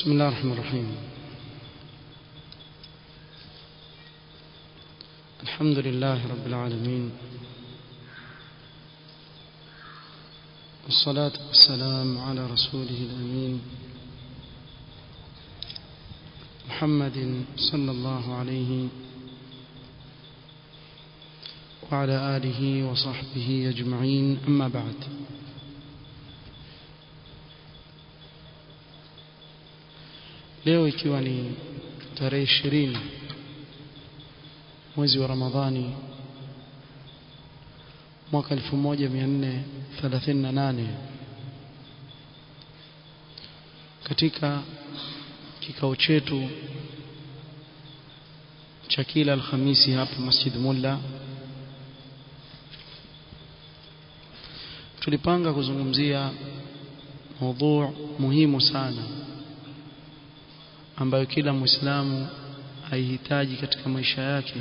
بسم الله الرحمن الرحيم الحمد لله رب العالمين والصلاة والسلام على رسوله الأمين محمد صلى الله عليه وعلى آله وصحبه أجمعين أما بعد leo ikiwa ni tarehe ishirini mwezi wa Ramadhani mwaka 1438 katika kikao chetu cha kila Alhamisi hapa Masjid Mulla tulipanga kuzungumzia mada muhimu sana ambayo kila Muislamu haihitaji katika maisha yake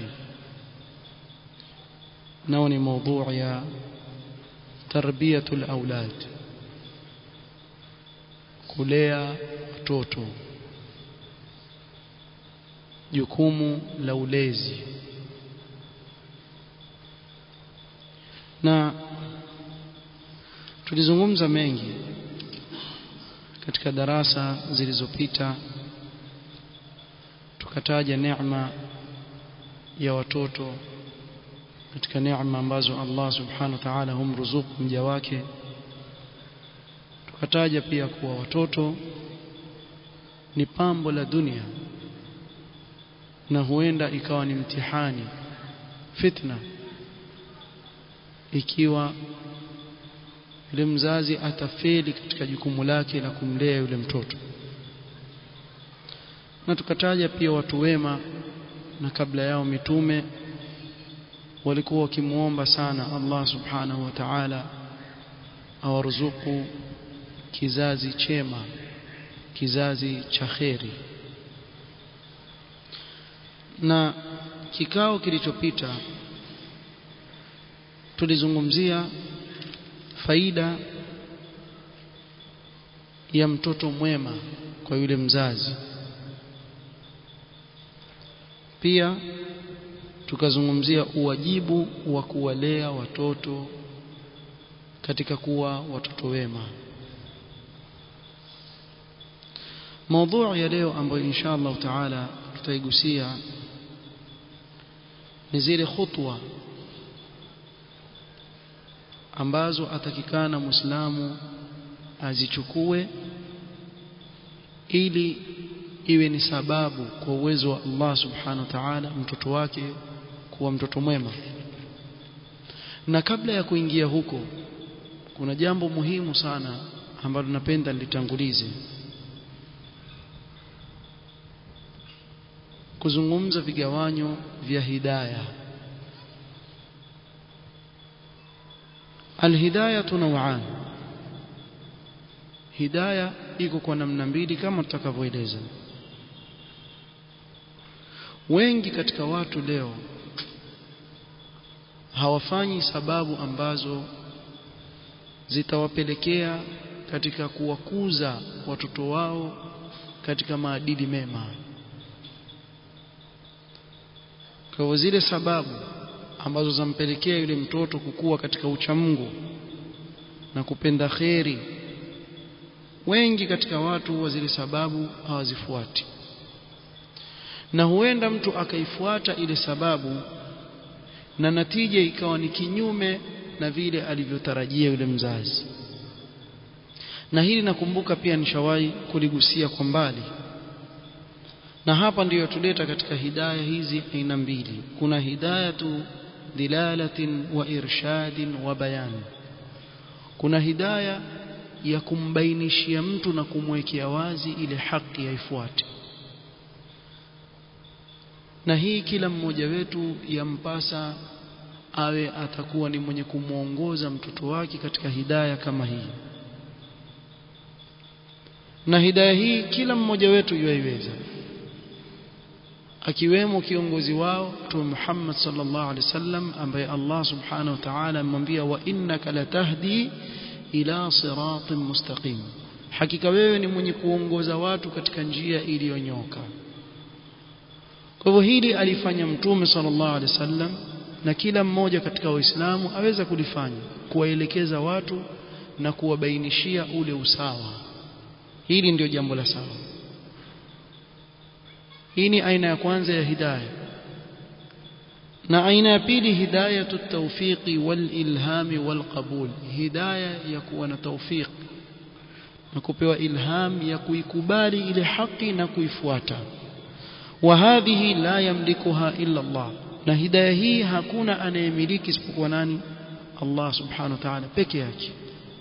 nao ni mada ya tarbiyatul aulad kulea watoto jukumu la ulezi na tulizungumza mengi katika darasa zilizopita tukataja neema ya watoto katika neema ambazo Allah subhanahu wa ta'ala humruzuku mja wake tukataja pia kuwa watoto ni pambo la dunia na huenda ikawa ni mtihani fitna ikiwa yule mzazi atafeli katika jukumu lake la kumlea yule mtoto na tukataja pia watu wema na kabla yao mitume walikuwa wakimuomba sana Allah subhanahu wa ta'ala awaruzuku kizazi chema kizazi cha kheri na kikao kilichopita tulizungumzia faida ya mtoto mwema kwa yule mzazi pia tukazungumzia uwajibu wa kuwalea watoto katika kuwa watoto wema maudhui ya leo ambayo insha Allah taala tutaigusia ni zile khutwa ambazo atakikana Muislamu azichukue ili iwe ni sababu kwa uwezo wa Allah subhanahu wa ta'ala mtoto wake kuwa mtoto mwema na kabla ya kuingia huko kuna jambo muhimu sana ambalo napenda nilitangulize kuzungumza vigawanyo vya hidayah alhidayatu naw'an hidayah iko kwa namna mbili kama tutakavyoeleza wengi katika watu leo hawafanyi sababu ambazo zitawapelekea katika kuwakuza watoto wao katika maadili mema kwa zile sababu ambazo zampelekea yule mtoto kukua katika uchamungu na kupenda kheri wengi katika watu wa zile sababu hawazifuati na huenda mtu akaifuata ile sababu na natija ikawa ni kinyume na vile alivyotarajia yule mzazi na hili nakumbuka pia nishawahi kuligusia kwa mbali na hapa ndiyo tuleta katika hidaya hizi aina mbili kuna hidayatu dilalatin wa irshadin wa bayan kuna hidaya ya kumbainishia mtu na kumwekea wazi ile haki yaifuate na hii kila mmoja wetu yampasa awe atakuwa ni mwenye kumwongoza mtoto wake katika hidaya kama hii na hidaya hii kila mmoja wetu yuaiweza akiwemo kiongozi wao Mtume Muhammad sallallahu alaihi wasallam ambaye Allah subhanahu wa ta'ala amemwambia wa innaka latahdi ila siratin mustaqim hakika wewe ni mwenye kuongoza watu katika njia iliyonyoka kwa hivyo hili alifanya mtume sallallahu alaihi wasallam na kila mmoja katika waislamu aweza kulifanya kuwaelekeza watu na kuwabainishia ule usawa hili ndio jambo la sawa hii ni aina ya kwanza ya hidayah na aina ya pili hidayatu tawfiqi wal ilhami wal qabul hidayah ya kuwa na tawfiq na kupewa ilham ya kuikubali ile haki na kuifuata wa hadhihi la yamlikuha illa Allah na hidayah hii hakuna anayemiliki isipokuwa nani Allah subhanahu wa ta'ala peke yake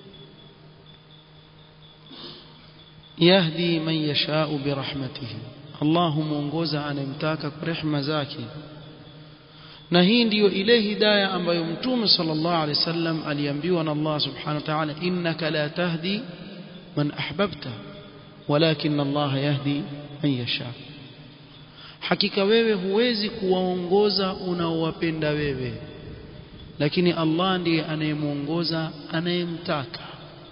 yahdi man yashau birahmatihi Allah humuongoza anayemtaka kwa rehema zake na hii ndiyo ile hidayah ambayo mtume sallallahu alaihi wasallam aliambiwa na Allah subhanahu wa ta'ala innaka la tahdi man ahbabta walakin Allah yahdi man yasha hakika wewe huwezi kuwaongoza unaowapenda wewe lakini Allah ndiye anayemuongoza anayemtaka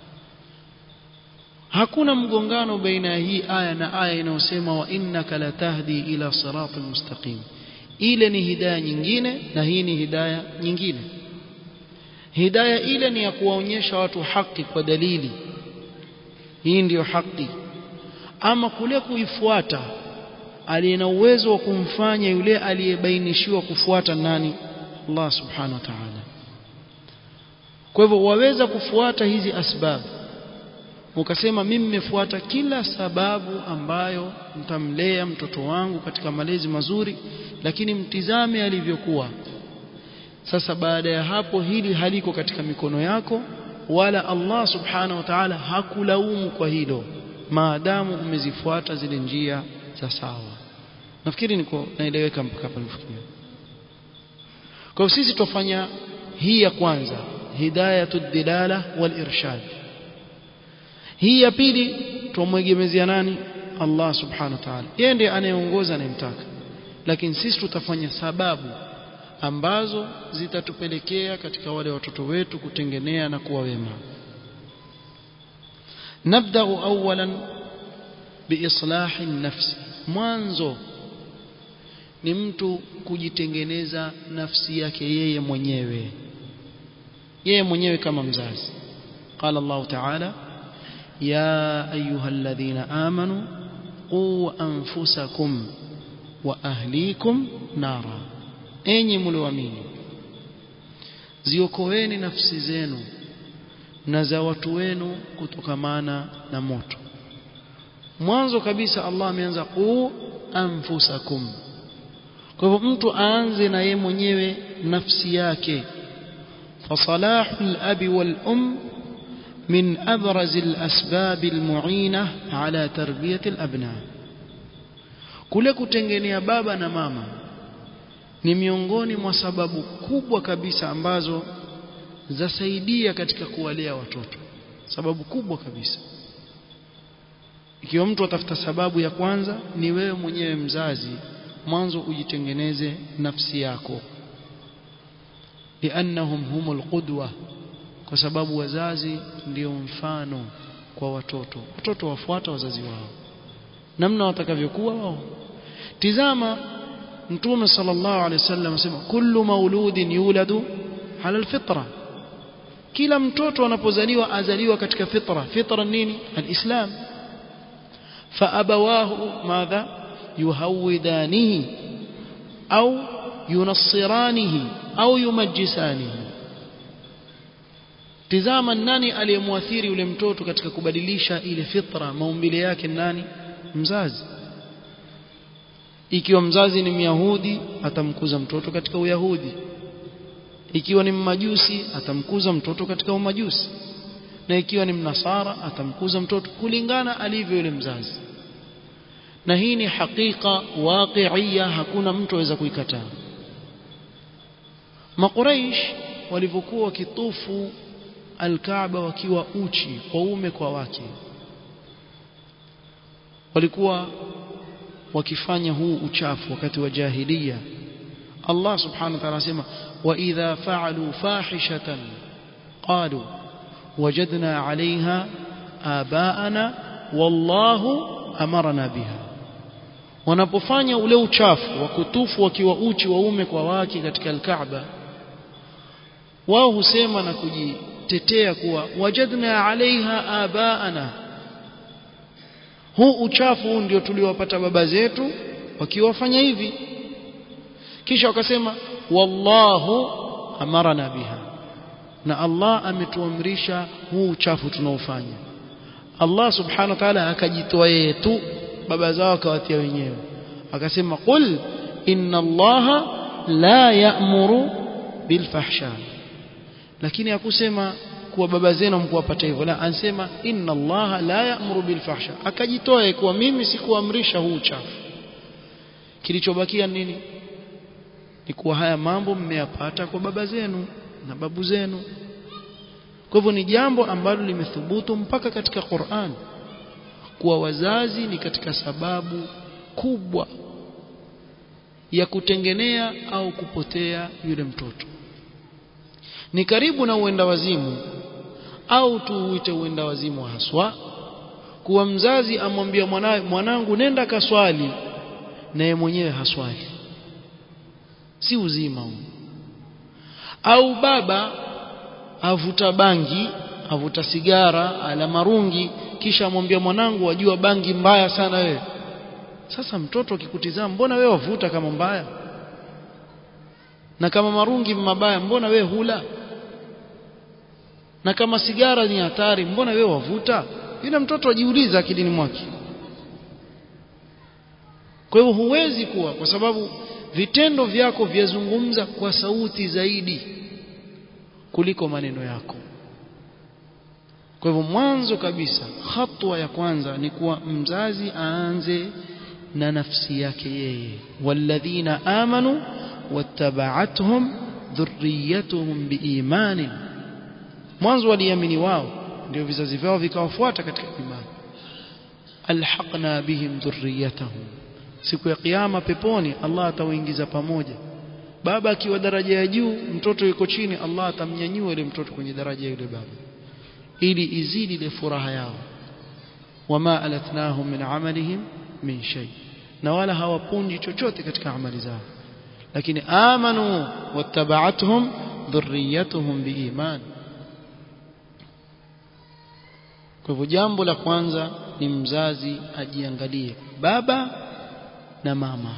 hakuna mgongano baina ya hii aya na aya inayosema wa innaka latahdi ila siratal mustaqim ile ni hidaya nyingine na hii ni hidaya nyingine hidaya ile ni ya kuwaonyesha watu haki kwa dalili hii ndiyo haki ama kule kuifuata aliye na uwezo wa kumfanya yule aliyebainishiwa kufuata nani Allah subhanahu wa ta'ala kwa hivyo waweza kufuata hizi asbabu ukasema mimi nimefuata kila sababu ambayo mtamlea mtoto wangu katika malezi mazuri lakini mtizame alivyokuwa sasa baada ya hapo hili haliko katika mikono yako wala Allah subhanahu wa ta'ala hakulaumu kwa hilo maadamu umezifuata zile njia za sawa nafikiri niko naeleweka mpaka hapa nifikia kwa sisi tufanya hii ya kwanza hidayatud dilala wal irshad hii ya pili tumwegemezea nani Allah subhanahu wa ta'ala yeye ndiye anayeongoza anayemtaka lakini sisi tutafanya sababu ambazo zitatupelekea katika wale watoto wetu kutengenea na kuwa wema nabda awalan biislahi nafsi mwanzo ni mtu kujitengeneza nafsi yake yeye mwenyewe yeye mwenyewe kama mzazi قال الله تعالى يا أيها الذين آمنوا قوا أنفسكم وأهليكم نارا enyi mlioamini ziokoeni nafsi zenu na za watu wenu kutokamana na moto mwanzo kabisa Allah ameanza qu anfusakum kwa hivyo mtu aanze na yeye mwenyewe nafsi yake فصلاح الأب والأم من أبرز الأسباب المعينة على تربية الأبناء kule kutengenea baba na mama ni miongoni mwa sababu kubwa kabisa ambazo zasaidia katika kuwalea watoto sababu kubwa kabisa ikiwa mtu atafuta sababu ya kwanza ni wewe mwenyewe mzazi mwanzo ujitengeneze nafsi yako liannahum humul qudwa kwa sababu wazazi ndio mfano kwa watoto watoto wafuata wazazi wao namna watakavyokuwa wao tizama mtume sallallahu alaihi wasallam asema kullu mauludin yuladu ala alfitra kila mtoto anapozaliwa azaliwa katika fitra fitra nini alislam فأبواه ماذا يهودانه أو ينصرانه أو يمجسانه tizama nani aliyemwathiri yule mtoto katika kubadilisha ile fitra maumbile yake nani mzazi ikiwa mzazi ni myahudi atamkuza mtoto katika uyahudi ikiwa ni mmajusi atamkuza mtoto katika umajusi na ikiwa ni mnasara atamkuza mtoto kulingana alivyo yule mzazi na hii ni hakika waqi'ia hakuna mtu aweza kuikataa makuraish walivyokuwa wakitufu alkaaba wakiwa uchi waume kwa wake walikuwa wakifanya huu uchafu wakati wa jahiliya Allah subhanahu wa ta'ala anasema wa idha fa'alu fahishatan qalu wajadna 'alayha abaana wallahu amarna biha wanapofanya ule uchafu wa kutufu wakiwa uchi waume kwa wake katika alkaaba wao husema na kujitetea kuwa wajadna alaiha abaana huu uchafu ndio tuliowapata baba zetu wakiwafanya hivi kisha wakasema wallahu amarana biha na Allah ametuamrisha huu uchafu tunaofanya Allah subhanahu wa ta'ala akajitoa yeye tu baba zao akawatia wenyewe akasema qul inna allaha la ya'muru bil fahsha lakini hakusema kuwa baba zenu mkuwapata hivyo la ansema inna allaha la ya'muru bil fahsha akajitoa kuwa mimi sikuamrisha huu uchafu kilichobakia nini ni kuwa haya mambo mmeyapata kwa baba zenu na babu zenu kwa hivyo ni jambo ambalo limethubutu mpaka katika Qur'an kuwa wazazi ni katika sababu kubwa ya kutengenea au kupotea yule mtoto ni karibu na uenda wazimu au tuuite uenda wazimu haswa kuwa mzazi amwambia mwanawe mwanangu nenda kaswali naye mwenyewe haswali si uzima huu au baba avuta bangi avuta sigara ala marungi kisha amwambia mwanangu wajua bangi mbaya sana wewe sasa mtoto akikutizama mbona wewe wavuta kama mbaya na kama marungi mabaya mbona wewe hula na kama sigara ni hatari mbona wewe wavuta yule mtoto ajiuliza akilini mwake kwa hivyo huwezi kuwa kwa sababu vitendo vyako vyazungumza kwa sauti zaidi kuliko maneno yako kwa hivyo mwanzo kabisa hatua ya kwanza ni kuwa mzazi aanze na nafsi yake yeye walladhina amanu wattaba'athum dhurriyyatuhum biimanin mwanzo waliamini wao ndio vizazi vyao vikawafuata katika imani alhaqna bihim dhurriyyatahum siku ya kiyama peponi Allah atawaingiza pamoja baba akiwa daraja ya juu mtoto yuko chini Allah atamnyanyua ile mtoto kwenye daraja ya yule baba ili izidi ile furaha yao wama alatnahum min amalihim min shay na wala hawapunji chochote katika amali zao lakini amanu wattaba'atuhum dhurriyyatuhum biiman kwa hivyo jambo la kwanza ni mzazi ajiangalie baba na mama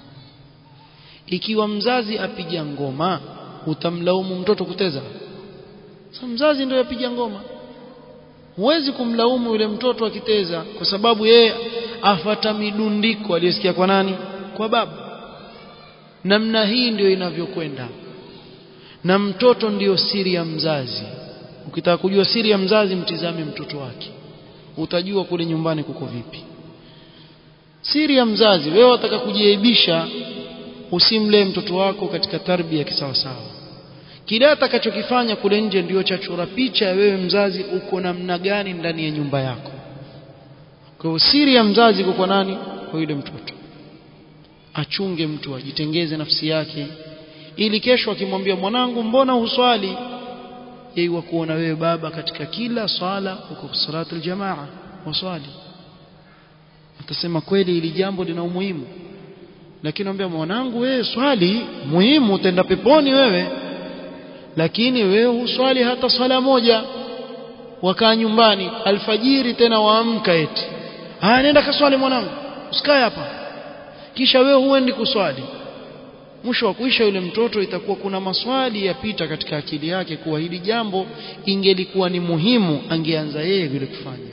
ikiwa mzazi apiga ngoma utamlaumu mtoto kuteza sasa mzazi ndio yapiga ngoma huwezi kumlaumu yule mtoto akiteza kwa sababu yeye afata midundiko aliyosikia kwa nani kwa baba namna hii ndio inavyokwenda na mtoto ndiyo siri ya mzazi ukitaka kujua siri ya mzazi mtizame mtoto wake utajua kule nyumbani kuko vipi siri ya mzazi wewe wataka kujiaibisha usimlee mtoto wako katika tarbia kisawasawa kile atakachokifanya kule nje ndiyo chachora picha ya wewe mzazi uko namna gani ndani ya nyumba yako kwa hiyo siri ya mzazi iko kwa nani kwa yule mtoto achunge mtu ajitengeze nafsi yake ili kesho akimwambia mwanangu mbona huswali yeye kuona wewe baba katika kila swala uko salatu aljamaa waswali atasema kweli ili jambo lina umuhimu lakini naambia mwanangu wewe swali muhimu utaenda peponi wewe lakini wewe huswali hata swala moja wakaa nyumbani alfajiri tena waamka eti haya nenda kaswali mwanangu usikae hapa kisha wewe huendi kuswali mwisho wa kuisha yule mtoto itakuwa kuna maswali yapita katika akili yake kuwa hili jambo ingelikuwa ni muhimu angeanza yeye vile kufanya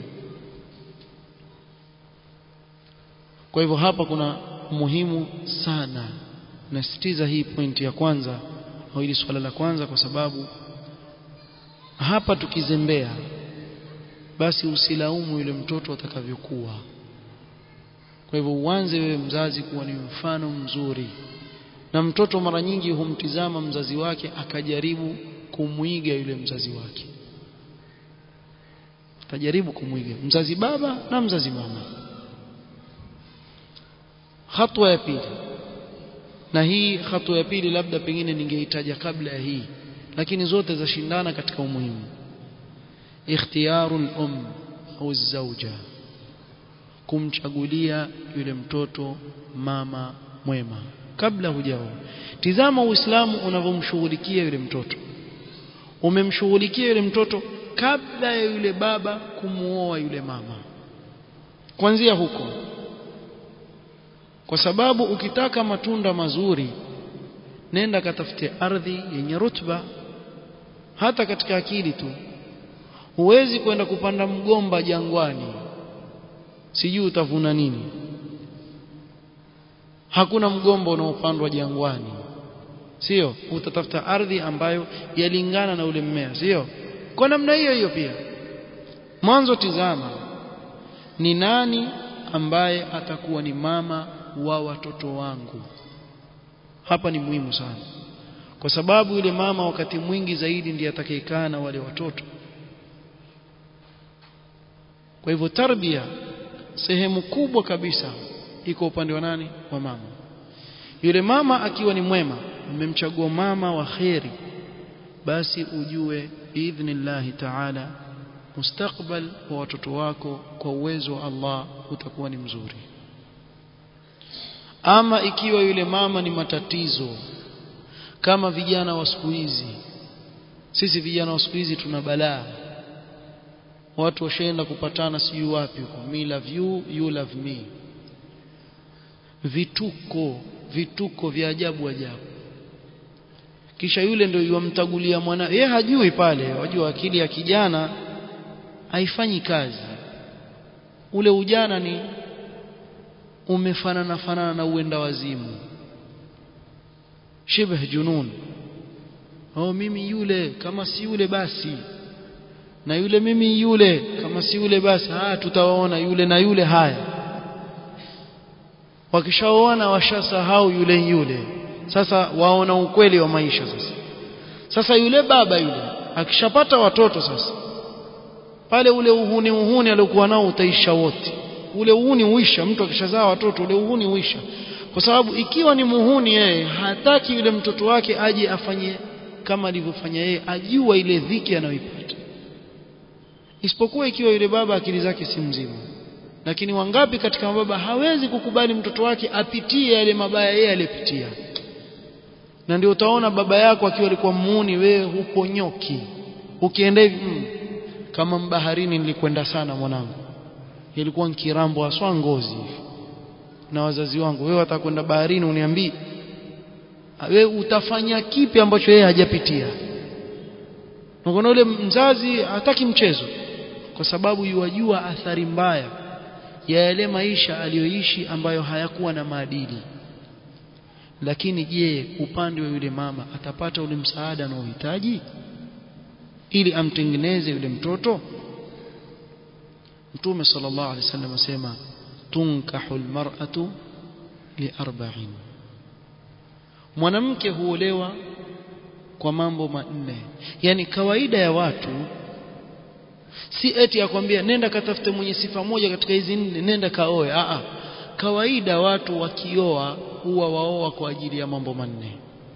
kwa hivyo hapa kuna muhimu sana nasitiza hii pointi ya kwanza au hili swala la kwanza kwa sababu hapa tukizembea basi usilaumu yule mtoto atakavyokuwa kwa hivyo uanze wewe mzazi kuwa ni mfano mzuri na mtoto mara nyingi humtizama mzazi wake akajaribu kumwiga yule mzazi wake atajaribu kumwiga mzazi baba na mzazi mama hatua ya pili na hii hatua ya pili labda pengine ningeitaja kabla ya hii lakini zote zashindana katika umuhimu ikhtiyaru um au zauja kumchagulia yule mtoto mama mwema kabla hujaoa tizama uislamu unavyomshughulikia yule mtoto umemshughulikia yule mtoto kabla ya yule baba kumuoa yule mama kuanzia huko kwa sababu ukitaka matunda mazuri nenda katafute ardhi yenye rutba hata katika akili tu huwezi kwenda kupanda mgomba jangwani sijui utavuna nini hakuna mgomba unaopandwa jangwani sio utatafuta ardhi ambayo yalingana na ule mmea sio kwa namna hiyo hiyo pia mwanzo tizama ni nani ambaye atakuwa ni mama wa watoto wangu hapa ni muhimu sana kwa sababu yule mama wakati mwingi zaidi ndiye atakayekaa na wale watoto kwa hivyo tarbia sehemu kubwa kabisa iko upande wa nani wa mama yule mama akiwa ni mwema mmemchagua mama wa kheri basi ujue biidhnillahi taala mustakbal wa watoto wako kwa uwezo wa Allah utakuwa ni mzuri ama ikiwa yule mama ni matatizo kama vijana wa siku hizi sisi vijana wa siku hizi tuna balaa watu washaenda kupatana sijui wapi huko me love you you love me vituko vituko vya ajabu ajabu kisha yule ndio yumtagulia mwana yeye hajui pale wajua akili ya kijana haifanyi kazi ule ujana ni umefanana fanana na uenda wazimu shibh junun oh mimi yule kama si yule basi na yule mimi yule kama si yule basi ah tutawaona yule na yule haya wakishaoana washasahau yule yule sasa waona ukweli wa maisha sasa sasa yule baba yule akishapata watoto sasa pale ule uhuni uhuni aliokuwa nao utaisha wote ule uhuni uisha mtu akishazaa watoto ule uhuni uisha kwa sababu ikiwa ni muhuni yeye hataki yule mtoto wake aje afanye kama alivyofanya yeye ajua ile dhiki anayoipata isipokuwa ikiwa yule baba akili zake si mzima lakini wangapi katika mababa hawezi kukubali mtoto wake apitie yale mabaya yeye aliyopitia na ndio utaona baba yako akiwa alikuwa muuni wewe hupo nyoki ukienda hivi mm, kama mbaharini nilikwenda sana mwanangu ilikuwa nkirambo aswa ngozi na wazazi wangu wewe atakwenda baharini uniambie wewe utafanya kipi ambacho yeye hajapitia na ule mzazi hataki mchezo kwa sababu yuwajua athari mbaya ya yale maisha aliyoishi ambayo hayakuwa na maadili lakini je upande wa yule mama atapata ule msaada anaohitaji ili amtengeneze yule mtoto mtume sallallahu alaihi wasallam asema tunkahu almar'atu liarba'in mwanamke huolewa kwa mambo manne yani kawaida ya watu si eti akwambia nenda katafute mwenye sifa moja katika hizi nne nenda kaoe a a kawaida watu wakioa huwa waoa kwa ajili ya mambo manne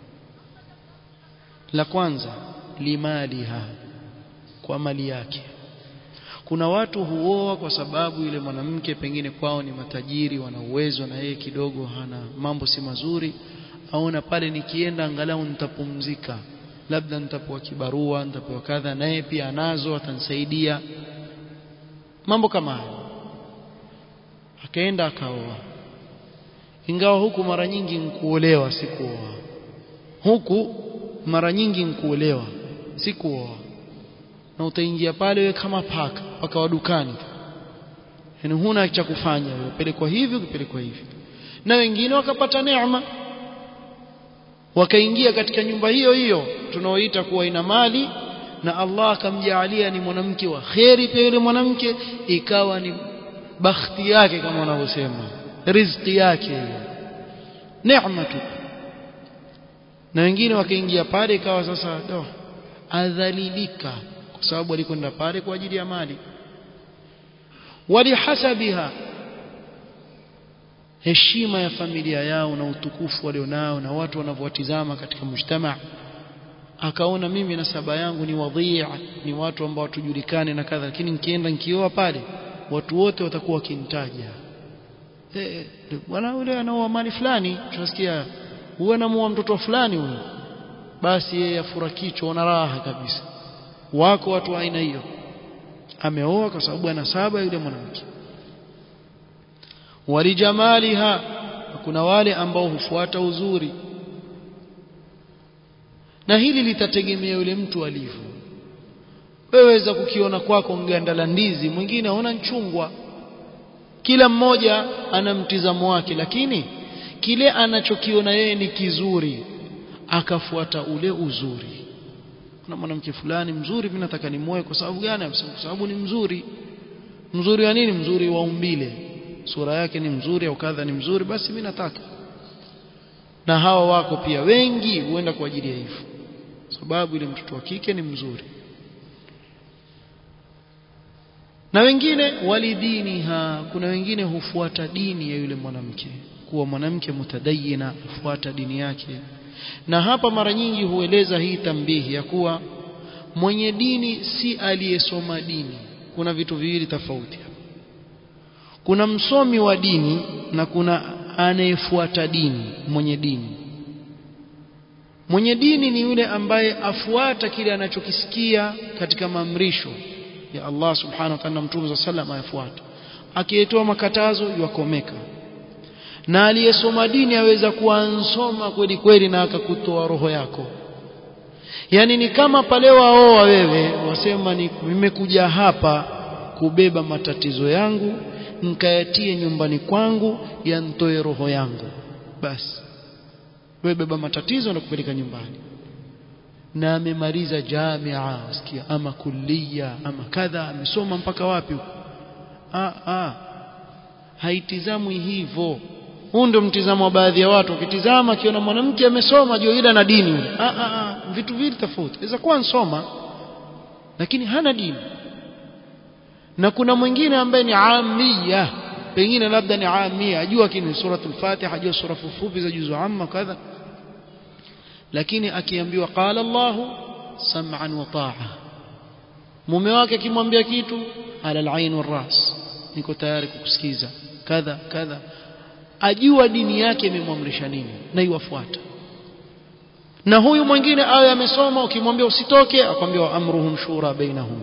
la kwanza limaliha kwa mali yake kuna watu huoa kwa sababu yule mwanamke pengine kwao ni matajiri wana uwezo na yeye kidogo hana mambo si mazuri aona pale nikienda angalau nitapumzika labda nitapewa kibarua nitapewa kadha naye pia anazo atanisaidia mambo kama hayo akaenda akaoa ingawa huku mara nyingi nkuolewa si kuoa huku mara nyingi nkuolewa si kuoa na utaingia pale wewe kama paka paka wa dukani yani huna cha kufanya wewe pelekwa hivi ukipelekwa hivi na wengine wakapata neema wakaingia katika nyumba hiyo hiyo tunaoita kuwa ina mali na Allah akamjaalia ni mwanamke wa kheri pia yule mwanamke ikawa ni bakhti yake kama wanavyosema riziki yake hiyo neema tu na wengine wakaingia pale ikawa sasa do adhalilika kwa sababu alikwenda pale kwa ajili ya mali walihasabiha heshima ya familia yao na utukufu walionao na watu wanavyowatizama katika mujtama akaona mimi nasaba yangu ni wadhia ni watu ambao watujulikane na kadha lakini nikienda nikioa pale watu wote watakuwa wakinitaja eh bwana yule anaoa mali fulani tunasikia huwa anamuoa mtoto fulani huyu basi yeye afura kichwa ona raha kabisa wako watu wa aina hiyo ameoa kwa sababu ana saba yule mwanamke walijamaliha kuna wale ambao hufuata uzuri na hili litategemea yule mtu alivyo weweza kukiona kwako nganda la ndizi mwingine aona nchungwa kila mmoja ana mtizamo wake lakini kile anachokiona yeye ni kizuri akafuata ule uzuri kuna mwanamke fulani mzuri mimi nataka nimoe kwa sababu gani kwa sababu ni mzuri mzuri wa nini mzuri wa umbile sura yake ni mzuri au kadha ni mzuri basi mimi nataka na hawa wako pia wengi huenda kwa ajili ya hivyo sababu ile mtoto wa kike ni mzuri na wengine walidiniha kuna wengine hufuata dini ya yule mwanamke kuwa mwanamke mutadayina hufuata dini yake na hapa mara nyingi hueleza hii tambihi ya kuwa mwenye dini si aliyesoma dini kuna vitu viwili tofauti kuna msomi wa dini na kuna anayefuata dini mwenye dini mwenye dini ni yule ambaye afuata kile anachokisikia katika maamrisho ya Allah subhanahu wa ta'ala mtume za sallam ayafuata akiyetoa makatazo yakomeka na aliyesoma dini aweza kuansoma kweli kweli na akakutoa roho yako yani ni kama pale waoa wewe wasema ni nimekuja hapa kubeba matatizo yangu nikayatie nyumbani kwangu yantoe roho yangu basi wewe beba matatizo na kupeleka nyumbani na amemaliza jamia wasikia ama kulia ama kadha amesoma mpaka wapi ah ah haitizamwi hivyo huu ndio mtizamo wa baadhi ya watu ukitizama akiona mwanamke amesoma juu ila na dini ah ah ah vitu vile tofauti inaweza kuwa nsoma lakini hana dini na kuna mwingine ambaye ni amia pengine labda ni amia ajua kini suratul fatiha ajua sura fupi za juzu amma kadha lakini akiambiwa qala Allah sam'an wa ta'a mume wake akimwambia kitu ala al-ain wal-ras niko tayari kukusikiza kadha kadha ajua dini yake imemwamrisha nini na iwafuata na huyu mwingine awe amesoma ukimwambia usitoke akwambia amruhum shura bainahum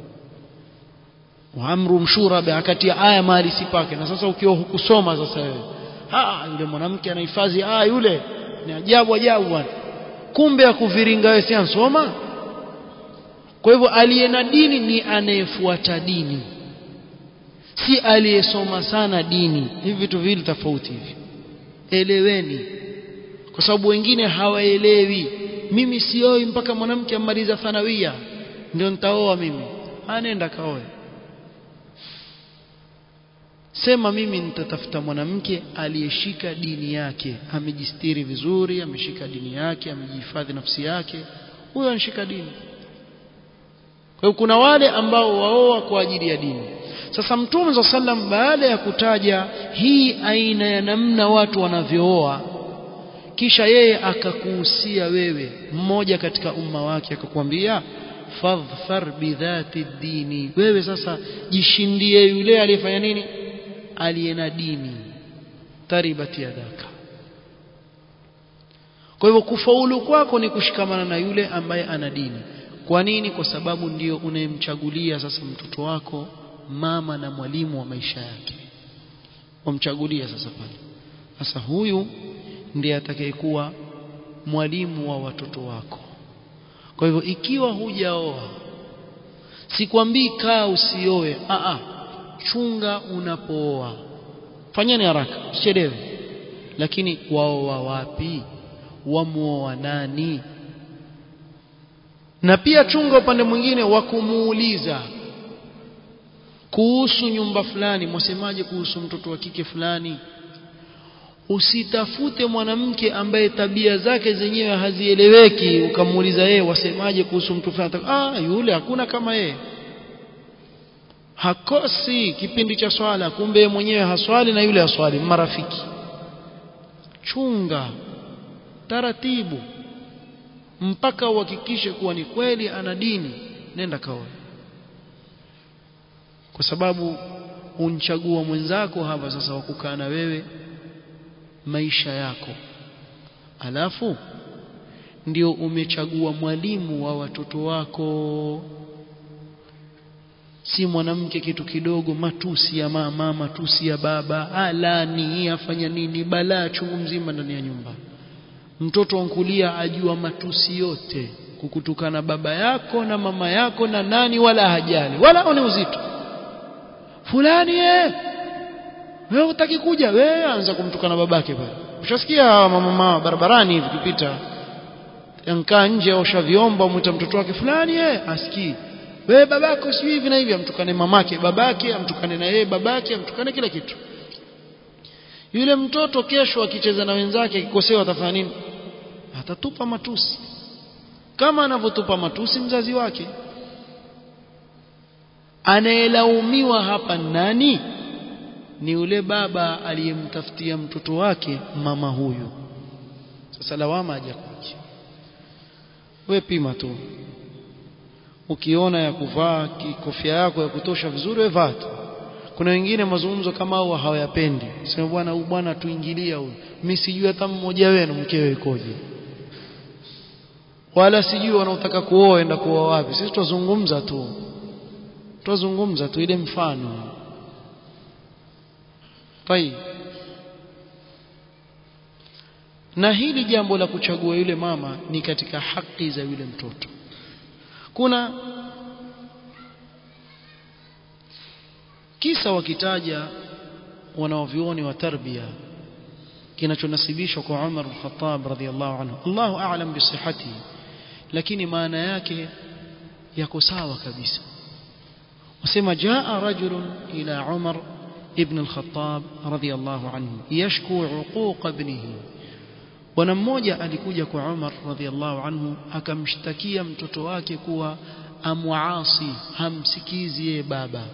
wa amruhum shura akatia aya mahali sipake na sasa ukiwa hukusoma sasa wewe ah yule mwanamke anahifadhi ah yule ni ajabu ajabu bwana kumbe akuviringa wewe si ansoma kwa hivyo aliye na dini ni anayefuata dini si aliyesoma sana dini hivi vitu viwili tofauti hivi eleweni kwa sababu wengine hawaelewi mimi sioi mpaka mwanamke amaliza thanawia ndio nitaoa mimi anenda kaoe sema mimi nitatafuta mwanamke aliyeshika dini yake amejistiri vizuri ameshika dini yake amejihifadhi nafsi yake huyo anashika dini kwa hiyo kuna wale ambao waoa kwa ajili ya dini sasa mtume za sallam baada ya kutaja hii aina ya namna watu wanavyooa kisha yeye akakuhusia wewe mmoja katika umma wake akakwambia fadhfar bidhati dini wewe sasa jishindie yule aliyefanya nini aliye na dini taribati yadaka kwa hivyo kufaulu kwako ni kushikamana na yule ambaye ana dini kwa nini kwa sababu ndio unayemchagulia sasa mtoto wako mama na mwalimu wa maisha yake wamchagulia sasa pale sasa huyu ndiye atakayekuwa mwalimu wa watoto wako kwa hivyo ikiwa hujaoa sikwambii kaa usioe a a chunga unapooa fanyeni haraka usichelewe lakini waoa wapi wamuoa nani na pia chunga upande mwingine wa kumuuliza kuhusu nyumba fulani mwasemaje kuhusu mtoto wa kike fulani usitafute mwanamke ambaye tabia zake zenyewe hazieleweki ukamuuliza yeye wasemaje kuhusu mtu fulani ah yule hakuna kama yeye hakosi kipindi cha swala kumbe yeye mwenyewe haswali na yule haswali marafiki chunga taratibu mpaka uhakikishe kuwa ni kweli ana dini nenda kaoe kwa sababu unchagua mwenzako hapa sasa wakukaa na wewe maisha yako alafu ndio umechagua mwalimu wa watoto wako si mwanamke kitu kidogo matusi ya mama matusi ya baba alani afanya nini balaa chungu mzima ndani ya nyumba mtoto wankulia ajua matusi yote kukutukana baba yako na mama yako na nani wala hajali wala one uzito fulani eh wewe utaki kuja wewe anza kumtukana babake pale ushasikia mama mama barabarani hivi kupita yankaa nje osha vyombo mwita mtoto wake fulani eh asikii wewe babako si hivi na hivi amtukane mamake babake amtukane na yeye babake amtukane kila kitu yule mtoto kesho akicheza na wenzake akikosewa atafanya nini atatupa matusi kama anavyotupa matusi mzazi wake anayelaumiwa hapa nani ni yule baba aliyemtafutia mtoto wake mama huyu sasa lawama hajakuja we pima tu ukiona ya kuvaa kofia yako ya kutosha vizuri we vaa tu kuna wengine mazungumzo kama hao hawayapendi sema bwana huyu bwana tuingilia huyu mimi sijui hata mmoja wenu mkewe ikoje wala sijui wanaotaka kuoa enda kuoa wapi sisi tuzungumza tu tuzungumza tu ile mfano tai na hili jambo la kuchagua yule mama ni katika haki za yule mtoto kuna kisa wakitaja wanaovioni wa tarbia kinachonasibishwa kwa Umar al-Khattab radhiyallahu anhu Allahu a'lam bisihhati lakini maana yake yako sawa kabisa wasema jaa rajulun ila Umar ibn al-Khattab radhiyallahu anhu yashku uquq ibnihi bwana mmoja alikuja kwa Umar radhiyallahu anhu akamshtakia mtoto wake kuwa amwaasi hamsikizi yeye baba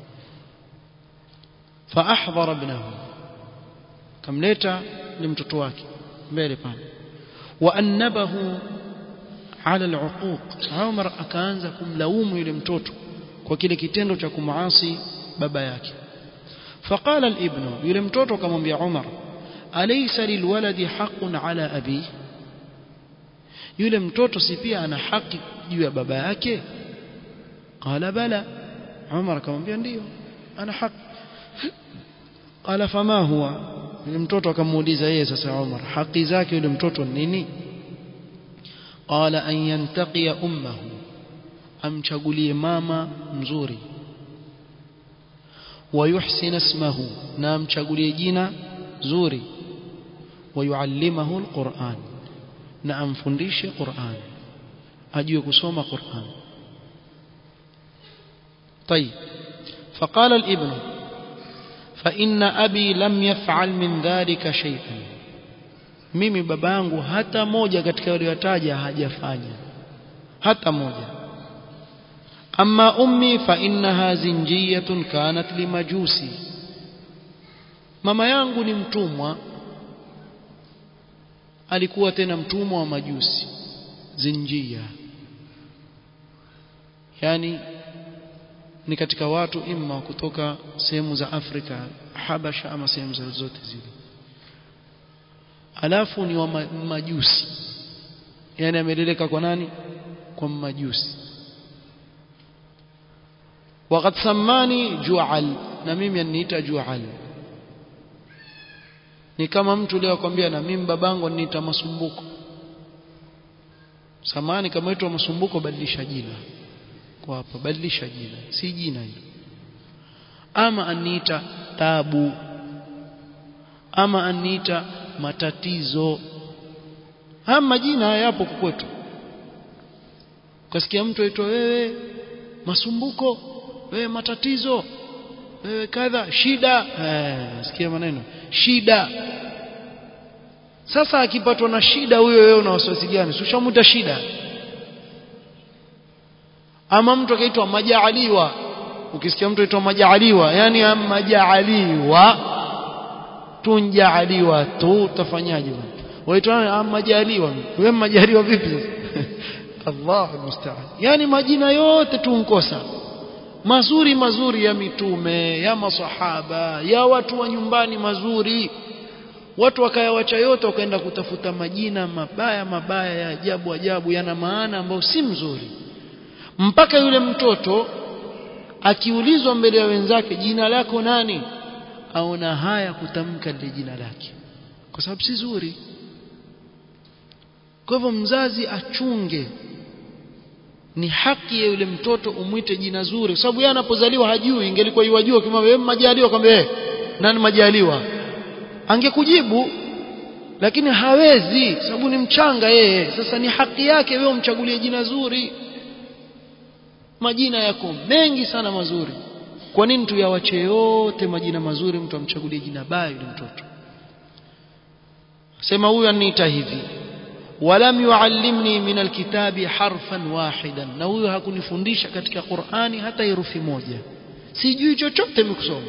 فاحضر ابنه kamleta ni mtoto wake mbele pale waannabahu ala aluquq Umar akaanza kumlaumu yule mtoto kwa kile kitendo cha kumuasi baba yake فقال الابن yule mtoto akamwambia Umar alaysa lilwaladi haqqun ala abi yule mtoto si pia ana haki juu ya baba yake qala bala Umar akamwambia ndio ana haki qala fama huwa yule mtoto akamuuliza yeye sasa Umar haki zake yule mtoto nini qala an yantaqiya ummahu amchagulie mama mzuri ويحسن اسمه نام chagulie jina zuri ويعلمه القرآن na amfundishe Qur'an ajue kusoma Qur'an طيب فقال الابن فإن أبي لم يفعل من ذلك شيئا mimi babangu hata moja katika waliotaja hajafanya hata moja amma ummi fa innaha zinjiyatun kanat limajusi mama yangu ni mtumwa alikuwa tena mtumwa wa majusi zinjia yani ni katika watu imma kutoka sehemu za Afrika Habasha ama sehemu zote zile alafu ni wa majusi yani ameleleka kwa nani kwa majusi وقد سماني جعل na mimi aniita jual ni kama mtu leo akwambia na mimi babangu aniita masumbuko samani kama itwa masumbuko badilisha jina kwa hapa badilisha jina si jina hilo ama aniita tabu ama aniita matatizo haya majina haya yapo kwetu ukasikia mtu aitwa wewe masumbuko wewe matatizo wewe kadha shida eh sikia maneno shida sasa akipatwa na shida huyo wewe una wasiwasi gani si ushamuta shida ama mtu akaitwa majaaliwa ukisikia mtu aitwa majaaliwa yani majaaliwa tunjaaliwa tu utafanyaje waitwa majaliwa wewe majaliwa vipi sasa Allahu musta'an yani majina yote tunkosa mazuri mazuri ya mitume ya masahaba ya watu wa nyumbani mazuri watu wakayawacha yote wakaenda kutafuta majina mabaya mabaya ya ajabu ajabu yana maana ambayo si mzuri mpaka yule mtoto akiulizwa mbele ya wenzake jina lako nani aona haya kutamka lile jina lake kwa sababu si zuri kwa hivyo mzazi achunge ni haki ya yule mtoto umwite jina zuri kwa sababu yeye anapozaliwa hajui ingelikuwa yuwajua kama wewe majaliwa kwamba eh nani majaliwa angekujibu lakini hawezi sababu ni mchanga yeye sasa ni haki yake wewe umchagulie jina zuri majina yako mengi sana mazuri kwa nini tuyawache yote majina mazuri mtu amchagulie jina baya yule mtoto sema huyu aniita hivi walam yuallimni min alkitabi harfan wahidan na huyo hakunifundisha katika Qur'ani hata herufi moja sijui chochote mikusoma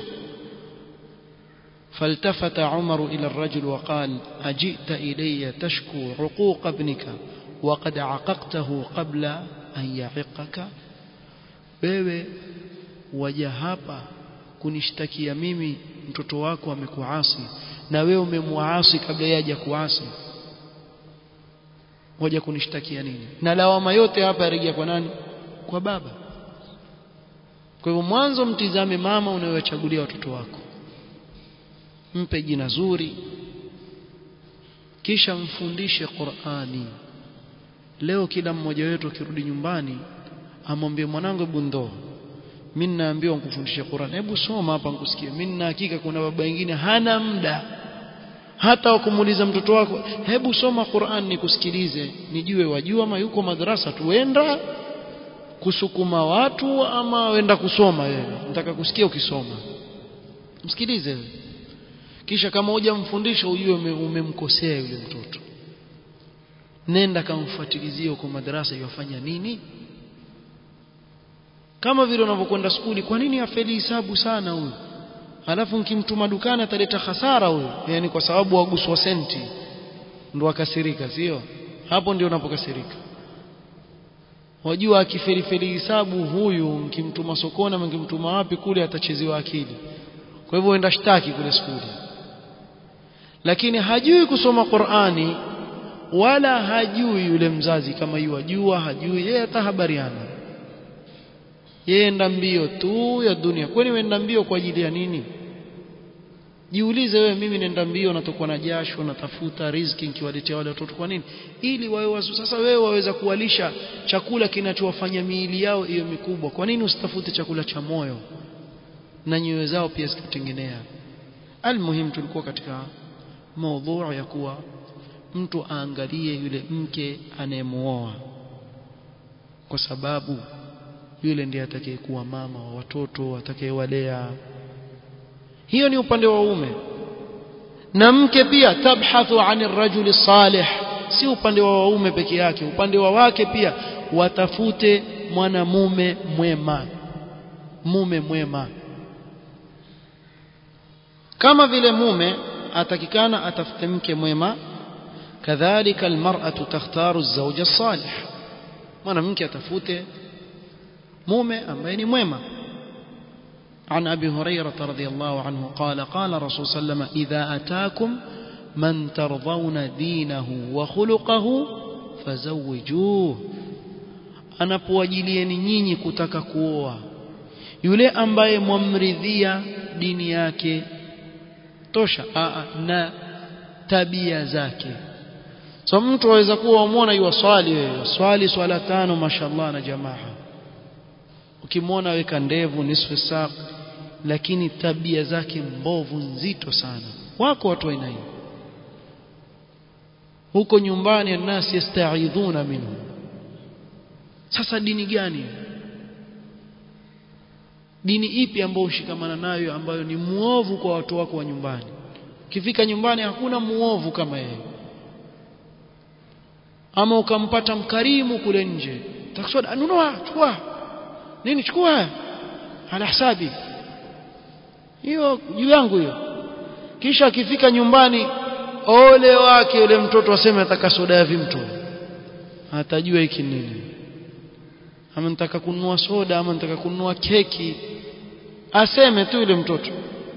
فالتفت عمر إلى الرجل وقال أجئت إلي تشكو عقوق ابنك وقد عققته قبل أن يعقك wewe waja hapa kunishtakia mimi mtoto wako amekuasi na wewe umemwaasi kabla yaja kuasi waja kunishtakia nini na lawama yote hapa yarejea kwa nani kwa baba kwa hivyo mwanzo mtizame mama unayowachagulia watoto wako mpe jina zuri kisha mfundishe Qur'ani leo kila mmoja wetu akirudi nyumbani amwambie mwanangu hebu ndoo mimi naambiwa nikufundishe Qur'an hebu soma hapa nikusikie mimi na hakika kuna baba wengine hana muda hata wakumuuliza mtoto wako hebu soma Qur'an nikusikilize nijue wajua ama yuko madrasa tuenda kusukuma watu ama wenda kusoma wewe nataka kusikia ukisoma msikilize wewe kisha kama hujamfundisha ujue umemkosea yule mtoto nenda kamfuatilizie huko madrasa yafanya nini kama vile unavyokwenda skuli kwa nini afeli hisabu sana huyu alafu nikimtuma dukani ataleta hasara huyu yani kwa sababu waguswa senti ndo akasirika sio hapo ndio unapokasirika wajua akifeli feli hisabu huyu mkimtuma sokoni ama mkimtuma wapi kule atachezewa akili kwa hivyo enda shtaki kule skuli lakini hajui kusoma Qur'ani wala hajui yule mzazi kama yuwajua hajui yeye hata habariana yeye enda mbio tu ya dunia kwani wenda mbio kwa ajili ya nini jiulize wewe mimi nenda mbio natokwa na jasho natafuta riziki nikiwaletea wale watoto kwa nini ili wawe wazu sasa wewe waweza kuwalisha chakula kinachowafanya miili yao hiyo mikubwa kwa nini usitafute chakula cha moyo na nyoyo zao pia zikutengenea almuhim tulikuwa katika maudhu ya kuwa mtu aangalie yule mke anayemuoa kwa sababu yule ndiye atakayekuwa mama wa watoto atakayewalea hiyo ni upande wa ume na mke pia tabhathu anir rajuli salih si upande wa waume peke yake upande wa wake pia watafute mwanamume mwema mume mwema kama vile mume atakikana atafute mke mwema kadhalika almar'atu takhtaru az-zawja as-salih mwanamke atafute mume ambaye ni mwema عن أبي هريرة رضي الله عنه قال قال رسول صلى الله عليه وسلم إذا أتاكم من ترضون دينه وخلقه فزوجوه anapowajilieni nyinyi kutaka kuoa yule ambaye mwamridhia dini yake tosha aa, na tabia zake so mtu aweza kuwa umwona yuwaswali wewe swali swala tano mashallah na jamaa ukimwona weka ndevu nisfu saq lakini tabia zake mbovu nzito sana wako watu aina hiyo huko nyumbani الناس yastaidhuna minhu sasa dini gani dini ipi ambayo ushikamana nayo ambayo ni muovu kwa watu wako wa nyumbani ukifika nyumbani hakuna muovu kama yeye ama ukampata mkarimu kule nje taksod nunua chukua nini chukua ala hisabi hiyo juu yangu hiyo kisha akifika nyumbani ole wake yule mtoto aseme ataka soda ya vimto atajua hiki nini ama nitaka kununua soda ama nitaka kununua keki aseme tu yule mtoto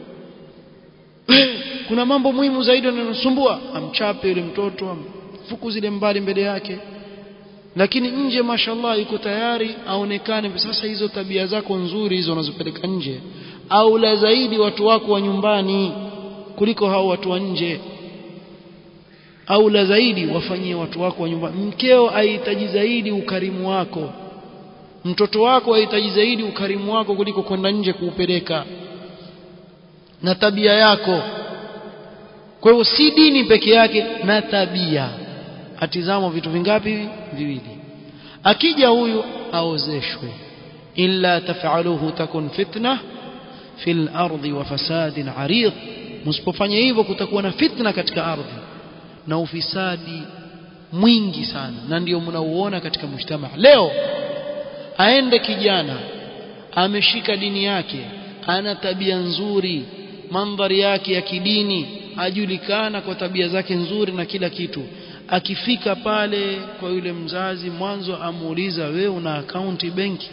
kuna mambo muhimu zaidi yananosumbua amchape yule mtoto amfukuzile mbali mbele yake lakini nje mashallah yuko tayari aonekane sasa hizo tabia zako nzuri hizo unazopeleka nje au la zaidi watu wako wa nyumbani kuliko hao watu wa nje au la zaidi wafanyie watu wako wa nyumbani mkeo ahitaji zaidi ukarimu wako mtoto wako ahitaji zaidi ukarimu wako kuliko kwenda nje kuupeleka na tabia yako kwa hiyo si dini peke yake na tabia atizamo vitu vingapi viwili akija huyu aozeshwe illa taf'aluhu takun fitna fil ardi wa fasadin arid msipofanya hivyo kutakuwa na fitna katika ardhi na ufisadi mwingi sana na ndio mnauona katika mujtama leo aende kijana ameshika dini yake ana tabia nzuri mandhari yake ya kidini ajulikana kwa tabia zake nzuri na kila kitu akifika pale kwa yule mzazi mwanzo amuuliza we una akaunti benki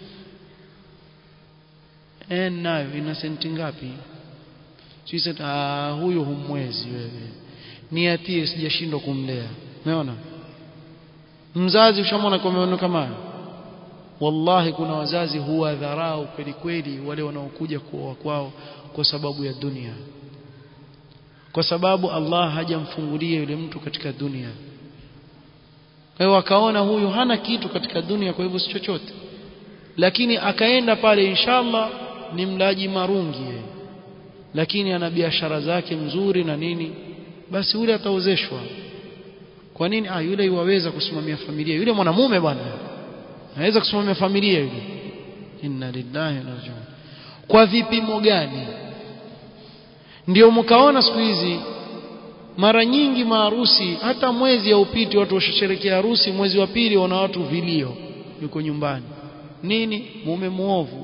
eh nayo ina senti ngapi sisi ah huyo humwezi wewe niatie sijashindwa kumlea umeona mzazi ushamwona kwa maono kama wallahi kuna wazazi huwa dharau kweli kweli wale wanaokuja kuoa kwao kwa sababu ya dunia kwa sababu Allah hajamfungulia yule mtu katika dunia kwa hiyo akaona huyu hana kitu katika dunia kwa hivyo si chochote lakini akaenda pale inshallah ni mlaji marungi yeye lakini ana biashara zake mzuri na nini basi yule ataozeshwa kwa nini ah yule yuwaweza kusimamia familia yule mwanamume bwana anaweza kusimamia familia yule inna lillahi wa inna ilaihi kwa vipimo gani ndio mkaona siku hizi mara nyingi maharusi hata mwezi haupiti watu washasherekea harusi mwezi wa pili wana watu vilio yuko nyumbani nini mume muovu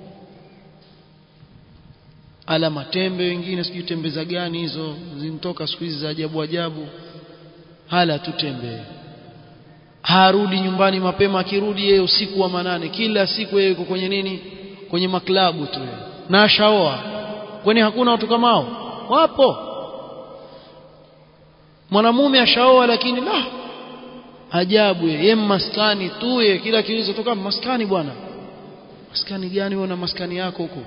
ala matembe wengine sijui tembe za gani hizo zinatoka siku hizi za ajabu ajabu hala tu tembe harudi nyumbani mapema akirudi yeye usiku wa manane kila siku yeye yuko kwenye nini kwenye maklabu tu na shaoa kwani hakuna watu kama hao wapo mwanamume ashaoa lakini la ajabu yeye maskani tu yeye kila kiulizo toka maskani bwana maskani gani wewe na maskani yako huko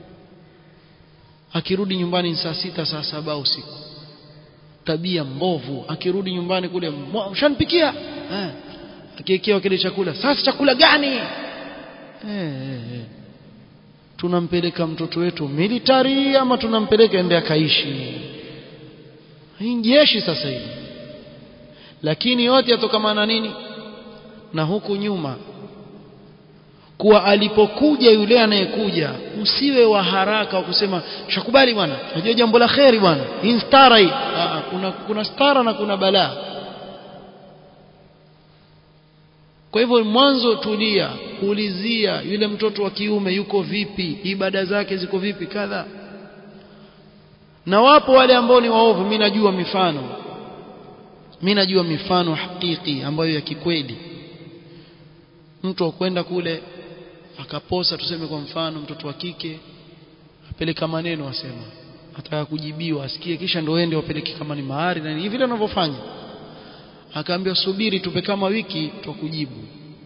akirudi nyumbani saa sita saa saba usiku tabia mbovu akirudi nyumbani kule ushanipikia eh akiekewa kile chakula sasa chakula gani eh, eh, eh. tunampeleka mtoto wetu military ama tunampeleka ende akaishi hii jeshi sasa hivi lakini yote yatokamana nini na huku nyuma kuwa alipokuja yule anayekuja usiwe wa haraka wa kusema shakubali bwana najua jambo la kheri bwana hii stara hii Aa, kuna kuna stara na kuna balaa kwa hivyo mwanzo tulia ulizia yule mtoto wa kiume yuko vipi ibada zake ziko vipi kadha na wapo wale ambao ni waovu mimi najua mifano mimi najua mifano hakiki ambayo ya kikweli mtu akwenda kule akaposa tuseme kwa mfano mtoto wa kike apeleka maneno asema ataka kujibiwa asikie kisha ndio ende wapeleke kama ni mahari na hivi vile wanavyofanya akaambia subiri tupe kama wiki tukujibu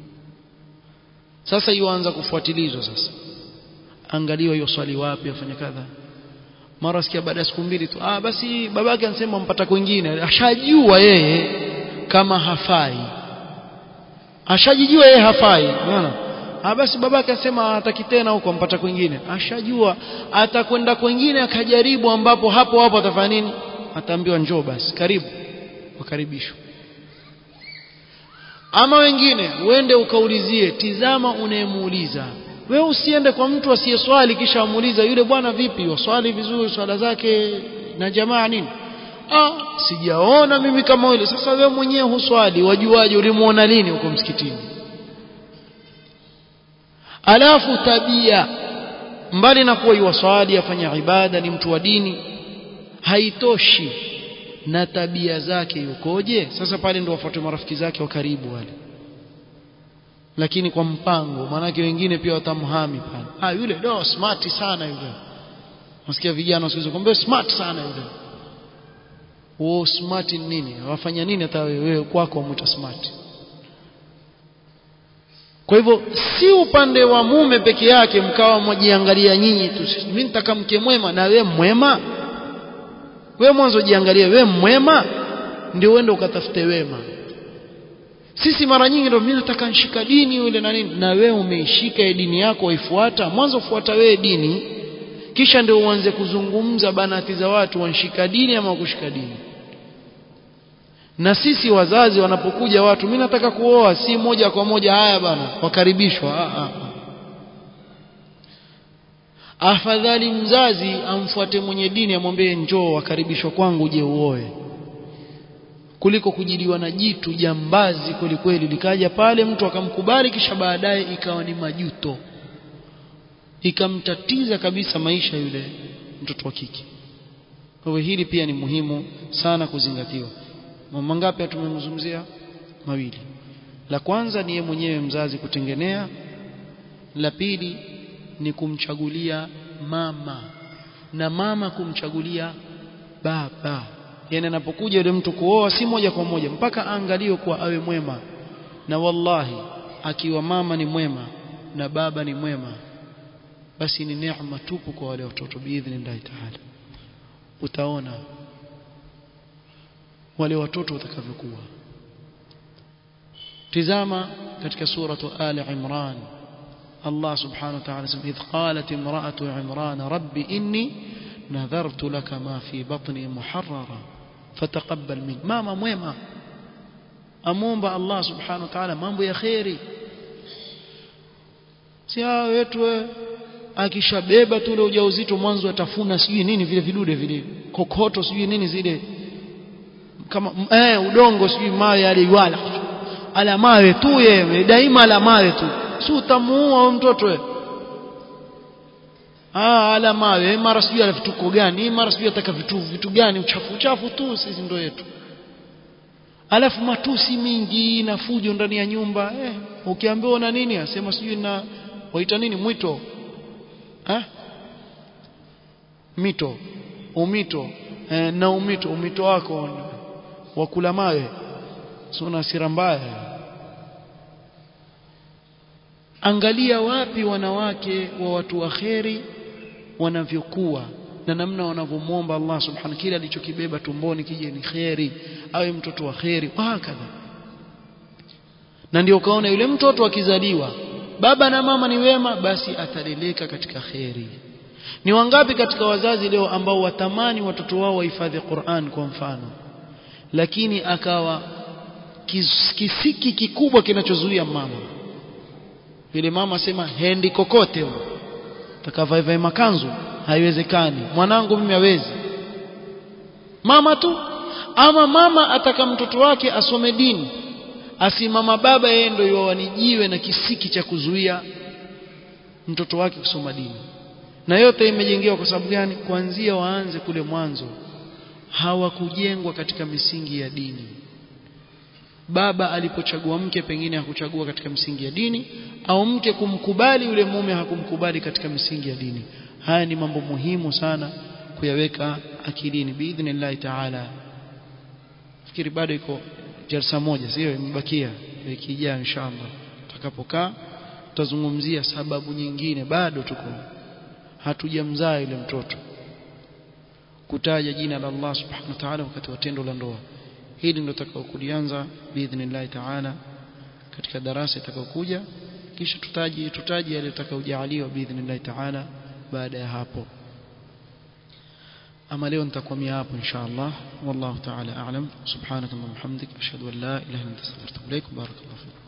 sasa yuanza kufuatilizwa sasa angaliwa hiyo swali wapi afanye kadha mara sikia baada ya siku mbili tu ah basi babake anasema mpata kwingine ashajua yeye kama hafai ashajijua yeye hafai unaona ah basi babake asema hataki tena huko mpata kwingine ashajua atakwenda kwingine akajaribu ambapo hapo hapo atafanya nini ataambiwa njoo basi karibu wakaribishwa ama wengine uende ukaulizie tizama unayemuuliza wewe usiende kwa mtu asiyeswali kisha amuuliza yule bwana vipi waswali vizuri swala zake na jamaa nini ah sijaona mimi kama yule sasa wewe mwenyewe huswali wajuaje ulimuona lini huko msikitini alafu tabia mbali na kuwa yuwaswali afanya ibada ni mtu wa dini haitoshi na tabia zake yukoje sasa pale ndio wafuate marafiki zake wa karibu wale lakini kwa mpango maanake wengine pia watamhami pale ah yule do smart sana yule nasikia vijana wasiweza kumbe smart sana yule wao smart ni nini wafanya nini hata wewe kwako wamuita smart kwa hivyo si upande wa mume peke yake mkawa mwajiangalia nyinyi tu mimi nitaka mke mwema na we mwema we mwanzo jiangalie we mwema ndio uende ukatafute wema sisi mara nyingi ndio mimi nataka nishika dini yule na nini na wewe umeishika dini yako waifuata mwanzo fuata wewe dini kisha ndio uanze kuzungumza banati za watu wanshika dini ama kushika dini na sisi wazazi wanapokuja watu mimi nataka kuoa si moja kwa moja haya bana wakaribishwa ah, ah. afadhali mzazi amfuate mwenye dini amwambie njoo wakaribishwa kwangu uje uoe kuliko kujiliwa na jitu jambazi kwelikweli likaja pale mtu akamkubali kisha baadaye ikawa ni majuto ikamtatiza kabisa maisha yule mtoto wa kike kwa hivyo hili pia ni muhimu sana kuzingatiwa mambo ngapi tumemzungumzia mawili la kwanza ni yeye mwenyewe mzazi kutengenea la pili ni kumchagulia mama na mama kumchagulia baba yani anapokuja yule mtu kuoa si moja kwa moja mpaka aangaliwe kuwa awe mwema na wallahi akiwa mama ni mwema na baba ni mwema basi ni neema tupu kwa wale watoto biidhnillahi taala utaona wale watoto watakavyokuwa tizama katika suratu ali imran Allah subhanahu wa ta'ala idh qalat imra'atu imran rabbi inni nadhartu laka ma fi batni muharrara fataqabbal min mama mwema amomba Allah subhanahu wa ta'ala mambo ya khairi si hao wetu akishabeba tu ule ujauzito mwanzo atafuna sijui nini vile vidude vile kokoto sijui nini zile kama eh udongo sijui mawe aliwala ala mawe tu yeye daima ala mawe tu si utamuua mtoto wewe ah ala mawe mara sijui ala vituko gani mara sijui ataka vitu vitu gani uchafu uchafu tu sisi ndo yetu alafu matusi mingi na fujo ndani ya nyumba eh ukiambiwa na nini asema sijui na waita nini mwito eh mito umito eh, na umito umito wako wakula mawe sio na hasira mbaya angalia wapi wanawake wa watu wa kheri wanavyokuwa na namna wanavyomwomba Allah subhanahu kile alichokibeba tumboni kije ni kheri awe mtoto wa kheri hakadha na ndio ukaona yule mtoto akizaliwa baba na mama ni wema basi ataleleka katika kheri ni wangapi katika wazazi leo ambao watamani watoto wao wahifadhi Qur'an kwa mfano lakini akawa kis, kisiki kikubwa kinachozuia mama yule mama asema hendi kokote takavae makanzu haiwezekani mwanangu mimi hawezi mama tu ama mama ataka mtoto wake asome dini asimama baba yeye ndio yuwanijiwe na kisiki cha kuzuia mtoto wake kusoma dini na yote imejengewa kwa sababu gani kuanzia waanze kule mwanzo hawakujengwa katika misingi ya dini baba alipochagua mke pengine hakuchagua katika misingi ya dini au mke kumkubali yule mume hakumkubali katika misingi ya dini haya ni mambo muhimu sana kuyaweka akilini biidhnillah taala fikiri bado iko jalsa moja sio imebakia wiki ijayo inshallah tutakapokaa tutazungumzia sababu nyingine bado tuko hatujamzaa yule mtoto kutaja jina la Allah subhanahu wa ta'ala wakati wa tendo la ndoa hili ndio tutakao kulianza biidhnillah taala katika darasa itakayokuja kisha tutaji tutaji yale tutakayojaaliwa biidhnillah taala baada ya hapo ama leo nitakwamia hapo inshallah wallahu ta'ala a'lam subhanaka wa bihamdika ashhadu an la ilaha illa anta astaghfiruka wa atubu ilaik barakallahu fiik